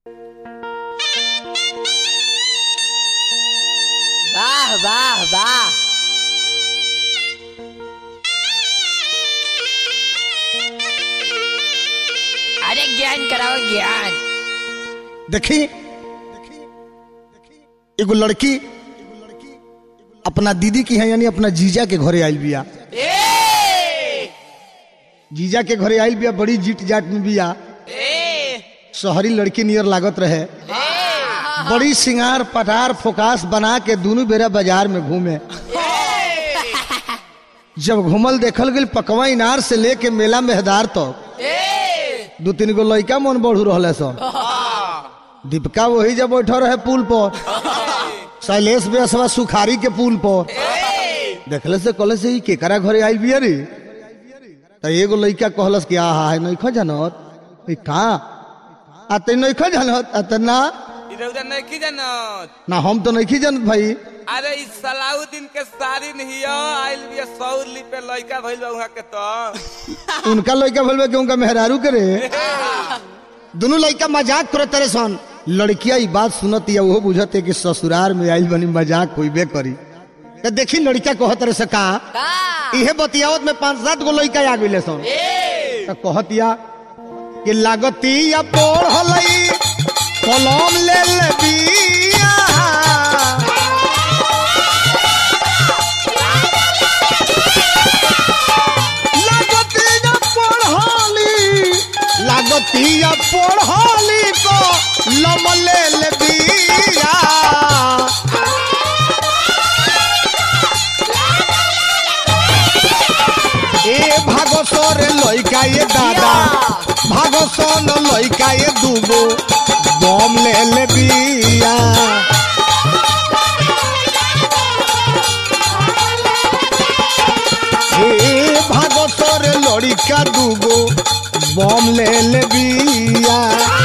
વાહ વાહ વાહ અરે જ્ઞાન કરાવો જ્ઞાન देखी एगो लड़की अपना दीदी की है यानी अपना जीजा के घरे आयल बिया એ जीजा के घरे आयल बिया बड़ी जीट जाट में बिया એ शहरी लड़की नियर लागत रहे बड़ी सिंगार पटार फोकास बना के दोनों बेरा बाजार में घूमे जब घूमल देखल गई पकवा इनार से लेके मेला मेहदार तक એ दू तीन गो लड़का मन बढ़ू रहे सन दीपिका वही जब बैठल रहे पुल पर शैलेश बेसवा सुखारी के पुल पर देखले से कहले से ई केकरा घरे आइल बिया रे त एगो लड़का कहलस कि आहा है नइखो जानत ई का आ ते नइखो जानत आ त ना इधर उधर नहीं की जानत ना हम तो नइखी जानत भाई अरे इस सलाउद्दीन के सारी नहीं आइल बिया सौली पे लड़का भइल बा उहाँ के तो उनका लड़का भलबे कि उनका मेहरारू करे दोनों लड़का मजाक करत तरह सन लड़किया ई बात सुनत या वो बुझत है कि ससुराल में आइल बनी मजाक होइबे करी त देखी लड़का कहत रहे से का કા इहे बतियावत में पांच सात गो लड़का आ गइले सन એ त कहतिया कि लागती या पढ़लई कलम ले ले बिया लागती या पढ़ली लागती या पढ़ली को लम ले ले बिया এ ভাগসরে লইকায়ে দাদা ভাগসন লইকায়ে দুবো বম লেলে বিয়া এ ভাগসরে লড়িকা দুবো বম লেলে বিয়া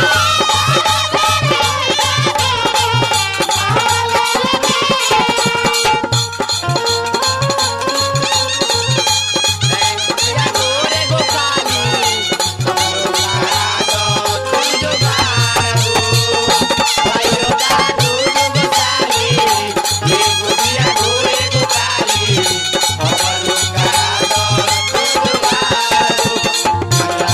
ગોરે ગોકાલી કમરો ગાડો તુજો ગાડો ભાઈઓ ગાડો ગોકાલી એ ગોરિયા ગોરે ગોકાલી કમરો ગાડો તુજો ગાડો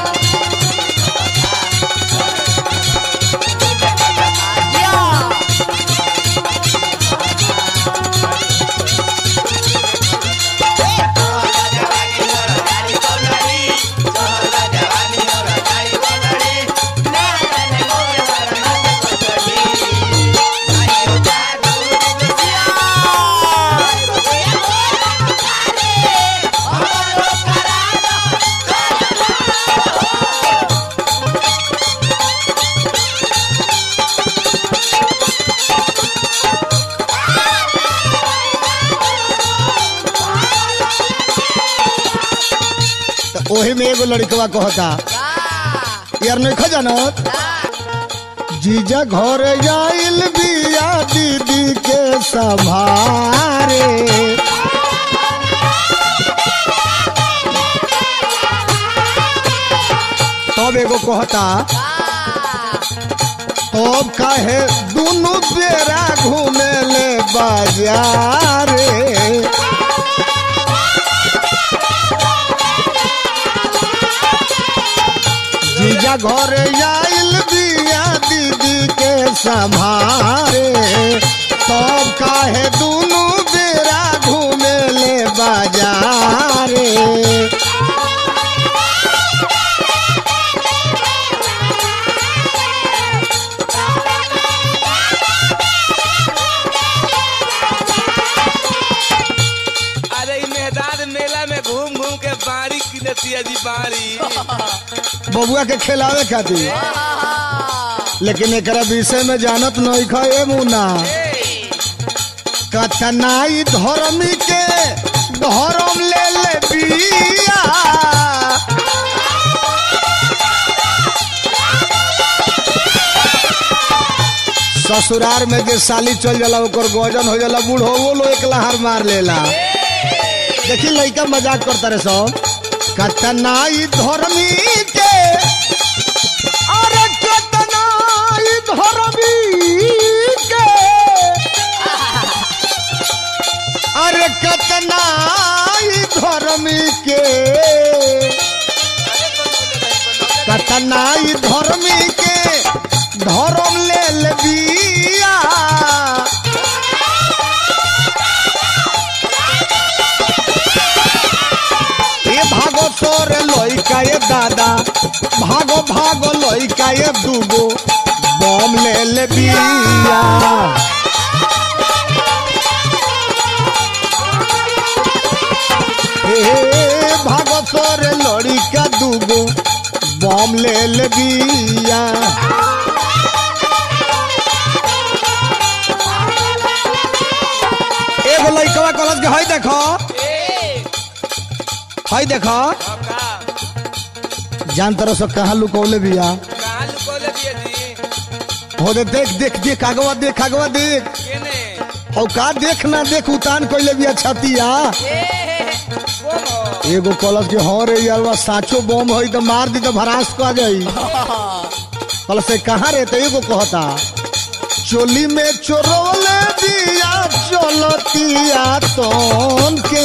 त ओही में एगो लड़कवा कहता यार नहीं खजानत जीजा घर जाइल बिया दीदी के संभारे तब एगो कहता तब काहे दोनों बेरा घूमे ले बाजारे जीजा घर आइल बिया दीदी के संभारे तब काहे दोनों बेरा घूमे ले बाजारे अरे इ मेहदार मेला में घूम घूम के बारी किनतिया जी बारी बबुआ के खिलावे खातिर लेकिन एकरा विषय में जानत नहीं खा ए मुना कथनाई धर्मी के धर्म ले ले बिया ससुरार में जे साली चल जाला ओकर गजन हो जाला बूढ़ो वो लो एक लहर मार लेला देखी लइका मजाक करता रे सब कतनाई धर्मी के अरे कतना धर्मी के कतनाई धर्मी के धर्म ले ले बिया ए भागो तोर लइका ये दादा भागो भागो लइका ये दूगो बम ले ले बिया ए भागो तोर लड़िका दूगो बम ले ले बिया एगो लइकवा कहलस के हई देखो हई देखो जान तरह से कहाँ लुकौले बिया कहाँ लुकौले बिया जी हो दे देख देख देख आगवा देख आगवा देख केने हौ का देख ना देख उतान कइले बिया छतिया कौन हो एगो कलश के हाँ रे यार साचो बम होई तो मार दी तो भरास को आ जाई कल से कहाँ रे तो एगो कहता चोली में चोरोले दिया चलतिया तोन के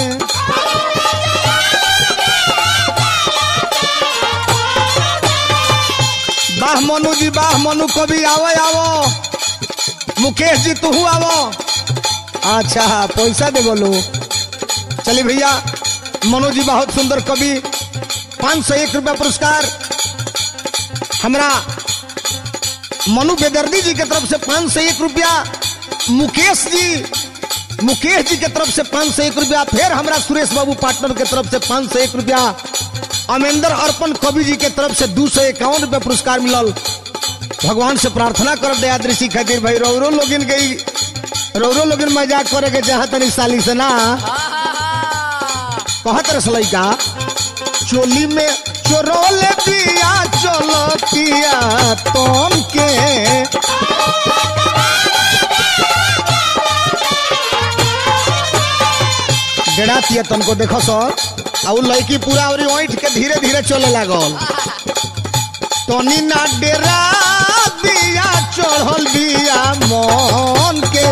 बाह मनु जी बाह मनु कभी आवो आवो मुकेश जी तू आवो अच्छा पैसा दे बोलो चलिए भैया मनोज जी बहुत सुंदर कवि पाँच सौ एक रुपया पुरस्कार हमरा मनु बेदर्दी जी के तरफ से पाँच सौ एक रुपया मुकेश जी मुकेश जी के तरफ से पाँच सौ एक रुपया फिर हमरा सुरेश बाबू पार्टनर के तरफ से पाँच सौ एक रुपया अमेंद्र अर्पण कवि जी के तरफ से दो सौ इक्यावन रुपया पुरस्कार मिलल भगवान से प्रार्थना कर दया दृष्टि खातिर भाई रौरो लोगिन गई रौरो लोगिन मजाक करे के चाहत तनी साली से ना कहत रस लइका चोली में चोरोले पिया चलो पिया तोम के डेढ़ातिया तनको देखो सर आ उ लड़की पूरा और ओइठ के धीरे धीरे चले लागल तनी ना डेरा बिया चढ़ल बिया मन के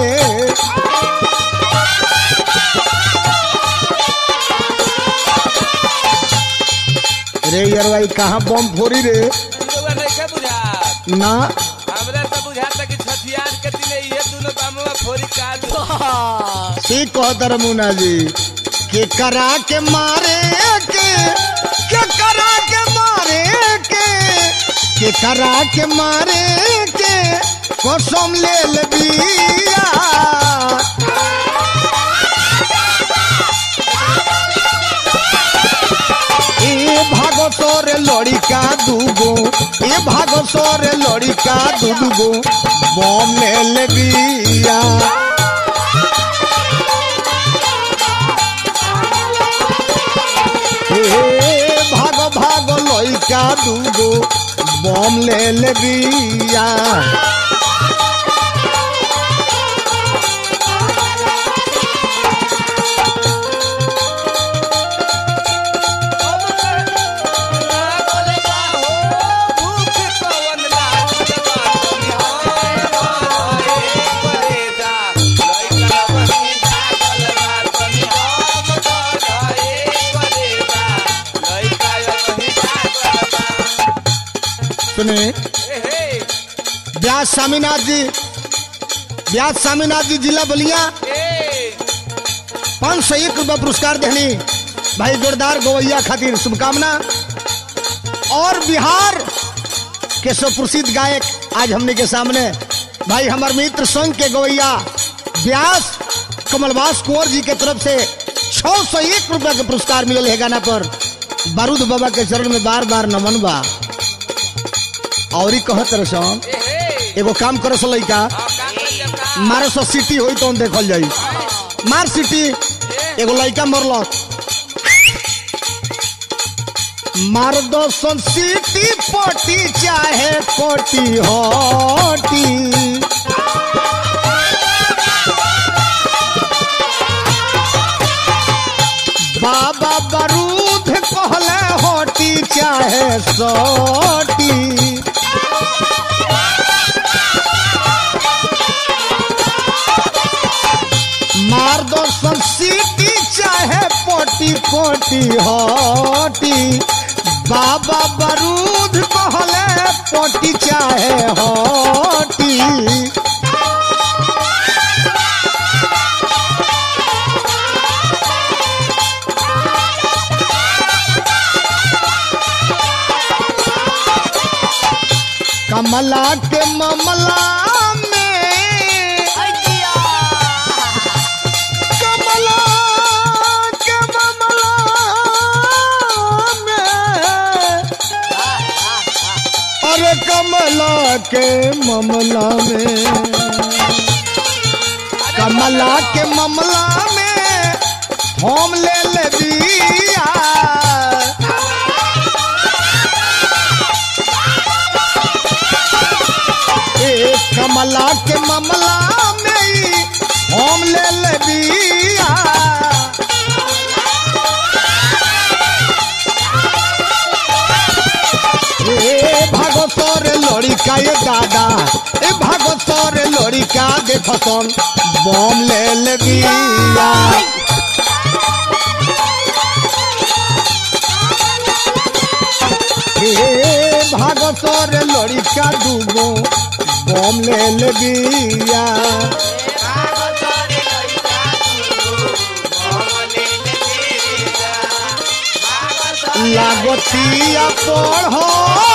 रे यार भाई कहाँ बम फोड़ी रे रउआ नइखे बुझात ना हमरा तो बुझाता कि छठियार के दिने इहे दुनो बामुआ फोरी का दू ठीक कहता रे मुन्ना जी के करा के मारे के के करा के मारे के के करा के मारे के कसम ले ले बिया ए भागो तोरे लड़िका दूगो ए भागो तोरे लड़िका दूगो बम ले ले बिया ए भागो भागो लइका दूगो बम ले ले बिया सुने व्यास स्वामीनाथ जी व्यास स्वामीनाथ जी जिला बलिया पाँच सौ एक रुपया पुरस्कार देनी भाई जोरदार गवैया खातिर शुभकामना और बिहार के सुप्रसिद्ध गायक आज हमने के सामने भाई हमार मित्र संघ के गवैया व्यास कमलवास कुंवर जी के तरफ से छह सौ एक रुपया के पुरस्कार मिलल है गाना पर बारूद बाबा के चरण में बार बार नमन बा और कहत रसन एगो काम करस लइका मारे सौ सिटी होई तो देखल जाई मार सिटी एगो लइका मरल मार दो सन सिटी पटी चाहे कोटी होटी बाबा बारूद कहले होटी चाहे सोटी मार दो सन सीटी चाहे पोटी पोटी हटी बाबा बारूद कहले पोटी चाहे हटी कमला के मामला में कमला के मामला में अरे कमला के मामला में कमला के मामला में हम ले ले बिया ए कमला के मामला में ही हम ले ले बिया ए भागवतर लड़िका ये दादा ए भागवतर लड़िका देखसन बम ले ले बिया ए भागवतर लड़िका दूगो बम ले ले बिया लागतिया पढ़